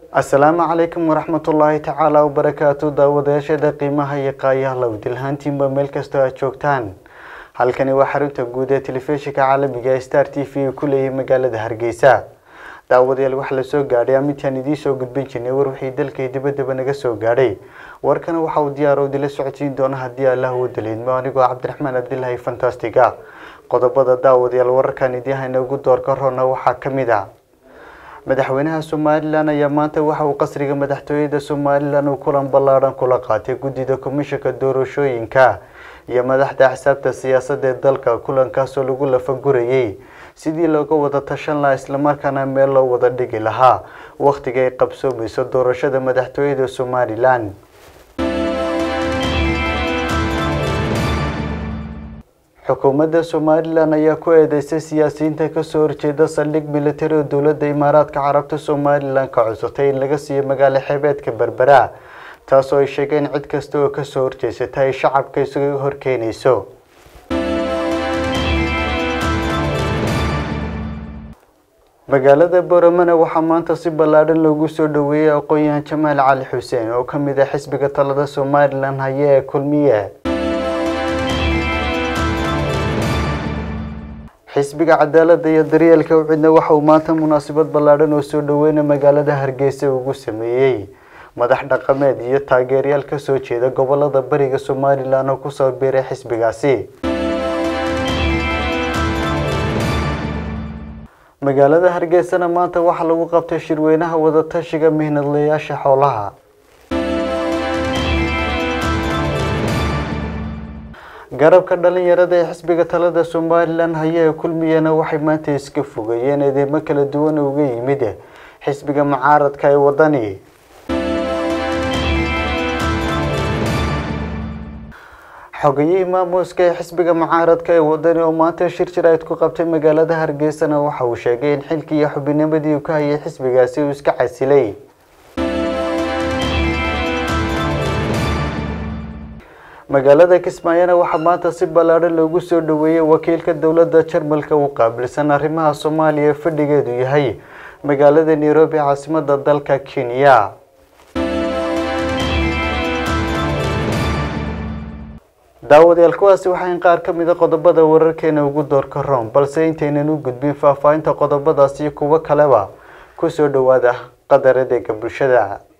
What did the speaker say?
asalaamu calaykum waraxmatullaahi tacaala wabarakaatu daawadayaashada qiimaha iyo qaayaha lowdilhaantiinba meel kastoo aad joogtaan halkani waa xarunta guud ee telefishinka caalamiga ee star t v ku leeyahay magaalada hargeysa daawadayaal waxaa la soo gaadhay amintaan idiin soo gudbin jirnay war wixii dalka iyo dibaddaba naga soo gaadhay warkana waxa uu diyaar idila socodsiin doona haddii allah uu daliidmo anigoo cabdiraxmaan cabdilaahi fantastiga qodobada daawadayaal wararkan idiin hayna ugu doorka roona waxaa ka mid ah madaxweynaha somalilan ayaa maanta waxa uu qasriga madaxtooyada somalilan uu kulan ballaadhan kula qaatay guddida komishanka doorashooyinka iyo madaxda axsaabta siyaasadda ee dalka kulankaasoo lagu lafagurayay sidii looga wada tashan lahaa islamarkaana meel loo wada dhigi lahaa wakhtiga ay qabsoomayso doorashada madaxtooyada somalilan xukuumadda somalilan ayaa ku eedeysay siyaasiyiinta kasoo horjeeda saldhig militari oo dowladda imaaraadka carabta somalilan ka cusutay in laga siiyo magaalo xeebeedka berbera taasoo ay sheegeen cid kasta oo kasoo horjeysata ay shacabka isaga horkeenayso magaalada boramana waxaa maanta si ballaadhan loogu soo dhaweeyey aqoon-yahan jamaal cali xuseen oo ka mid ah xisbiga talada somalilan haya ee kulmiye xisbiga cadaaladda iyo daryeelka ucidna waxa uu maanta munaasabad ballaadhan oo soo dhaweyna magaalada hargeysa ugu sameeyey madax dhaqameed iyo taageerayaal kasoo jeeda gobolada bariga somalilan oo kusoo biiray xisbigaasi magaalada hargeysana maanta waxaa lagu qabtay shirweynaha wadatashiga mihnadlayaasha xoolaha garabka dhalinyarada ee xisbiga talada somalilan haya ee kulmiyana waxay maanta iska fogayeen eedeymo kala duwan uga yimid xisbiga mucaaradka ee wadani xogayihii maamuuska ee xisbiga mucaaradka ee wadani oo maanta shir jirayd ku qabtay magaalada hargeysana waxa uu sheegay in xilkii iyo xubinimadii uu ka hayay xisbigaasi uu iska casilay magaalada kismaayona waxaa maanta si ballaadhan loogu soo dhaweeyey wakiilka dowladda jarmalka uu qaabilsan arrimaha soomaaliya ee fadhigeedu yahay magaalada nairobi caasimada dalka kenya daawadayaal kuwaasi waxayn qaar ka mida qodobada wararkeena ugu doorka room balse intaynan u gudbin faahfaahinta qodobadaas iyo kuwo kaleba kusoo dhawaada qadar adeega bulshada